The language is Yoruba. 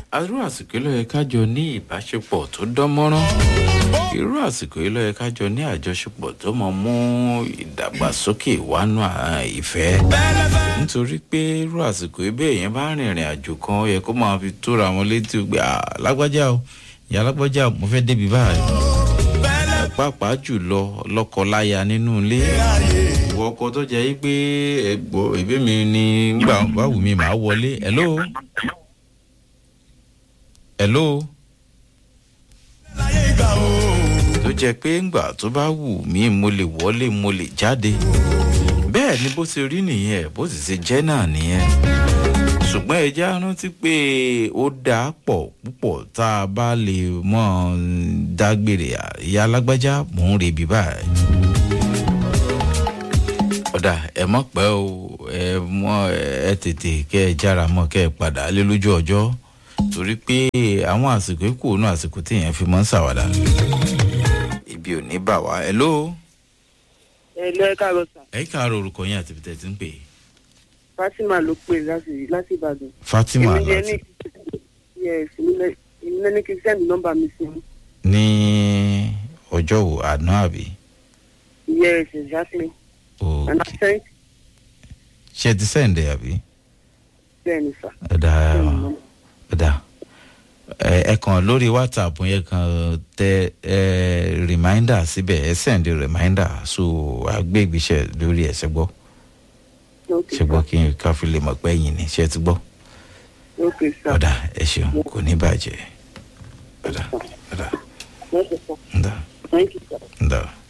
irú àsìkò yìí ló yẹ ká jọ ní ìbáṣepọ̀ tó dán mọ́rán irú àsìkò yìí ló yẹ ká jọ ní àjọṣepọ̀ tó mọ mú ìdàgbàsókè wánú ìfẹ́ nítorí pé irú àsìkò yìí bẹ́ẹ̀ yẹn bá rìnrìn àjò kan ó yẹ kó máa fi tóra wọn létí gbé lágbájá o ìyá lágbájá mo fẹ́ débi báyìí pàápàá jùlọ lọ́kọ-láya nínú ilé ìwọ ọkọ tó jẹ́ yí pé ẹ̀gbọ́ ìbí mi ni gbà báwù mi máa wọlé hello hello tó jẹ́ pé ńgbà tó bá wù mí mo lè wọlé mo lè jáde bẹ́ẹ̀ ni bó ti rí nìyẹn bó sì ṣe jẹ́ náà nìyẹn ṣùgbọ́n ẹ já rántí pé ó dáa pọ̀ púpọ̀ tá a bá lè mọ̀ dágbére ìyá alágbájá mò ń rebi báyìí. ọ̀dà ẹ mọ̀ pẹ́ o ẹ mọ̀ ẹ tètè kẹ́ ẹ jára mọ́ kẹ́ ẹ padà lé lójú ọjọ́ torí pé àwọn àsìkò ikú òun àsìkò téèyàn fi mọ́ ń ṣàwádà ibi ò ní bà wá ẹ ló. ẹ lọ ẹ káàárọ sà. ẹ káàárọ̀ orúkọ yín àti bìtẹ́ ti ń pè é fatima ló pè láti láti ìbàdàn. fatima èmi yẹn láti ní yes èmi náà ní kí n sẹ́ni nọ́mbà mi sí i. ní ọjọ́ wo àná àbí. yes exactly. and òkè i sent ṣe ti sẹ́ǹdẹ̀ àbí. bẹ́ẹ̀ni sà. ọ̀dà ọ̀dà ẹ ẹ kàn lórí whatsapp yẹn kan tẹ ẹ reminder síbẹ̀ ẹ sẹ́ǹdẹ̀ reminder so àgbégbèsẹ̀ lórí ẹ̀ ṣẹ́gbọ́ okay ṣẹ́gbọ́ kí n ká fi lè mọ̀ pé ẹ̀yìn ni ṣe ti gbọ́. okay sir. ọ̀dà ẹ ṣeun kò ní bàjẹ́ ọ̀dà ọ̀dà Yes, sir. ọ̀dà thank you sir. ọ̀dà.